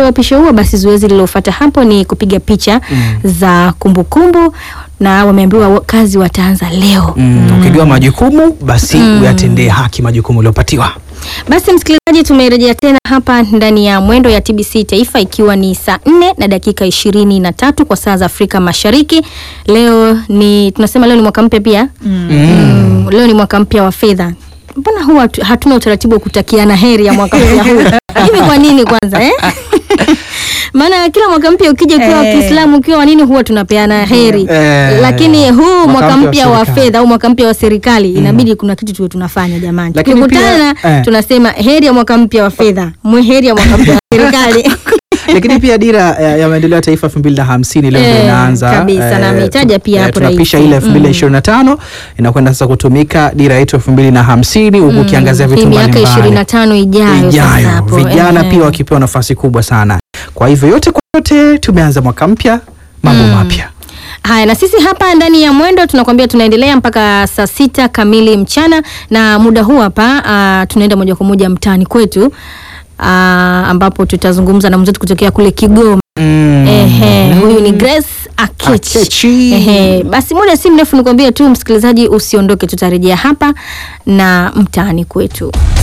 uapisho huo, basi zoezi lililofuata hapo ni kupiga picha za kumbukumbu na wameambiwa wa- kazi wataanza leo. Mm, ukigawa majukumu basi uyatendee haki majukumu uliopatiwa. Basi msikilizaji, tumerejea tena hapa ndani ya mwendo ya TBC Taifa ikiwa ni saa nne na dakika ishirini na tatu kwa saa za Afrika Mashariki. Leo ni tunasema leo ni mwaka mpya pia mm. Leo ni mwaka mpya wa fedha. Mbona huwa tu- hatuna utaratibu wa kutakiana heri ya mwaka mpya huu hivi? Kwa nini kwanza eh? Maana kila mwaka mpya ukija ukiwa wa Eh. Kiislamu ukiwa wa nini huwa tunapeana heri Eh. lakini huu Mwaka mwaka mpya wa mpya wa serikali. fedha au mwaka mpya wa serikali inabidi kuna kitu tuwe tunafanya jamani. Lakini Tukikutana pia, eh. tunasema heri ya mwaka mpya wa fedha, mwe heri ya mwaka mpya wa serikali. Lakini pia dira ya, ya maendeleo ya taifa 2050 leo ndio Eh, inaanza kabisa, na ameitaja pia hapo tunapisha rais. ile 2025 inakwenda sasa kutumika dira yetu 2050 huku ukiangazia Hii vitu miaka mbalimbali ishirini na tano ijayo sasa ijayo hapo, vijana eh. pia wakipewa nafasi kubwa sana. Kwa hivyo yote kwa yote tumeanza mwaka mpya, mambo mapya. Haya, na sisi hapa ndani ya mwendo tunakwambia tunaendelea mpaka saa sita kamili mchana, na muda huu hapa uh, tunaenda moja kwa moja mtaani kwetu uh, ambapo tutazungumza na mwenzetu kutokea kule Kigoma. Mm. Ehe, huyu ni Grace Akechi. Akechi. Ehe, basi muda si mrefu nikwambie tu msikilizaji, usiondoke, tutarejea hapa na mtaani kwetu.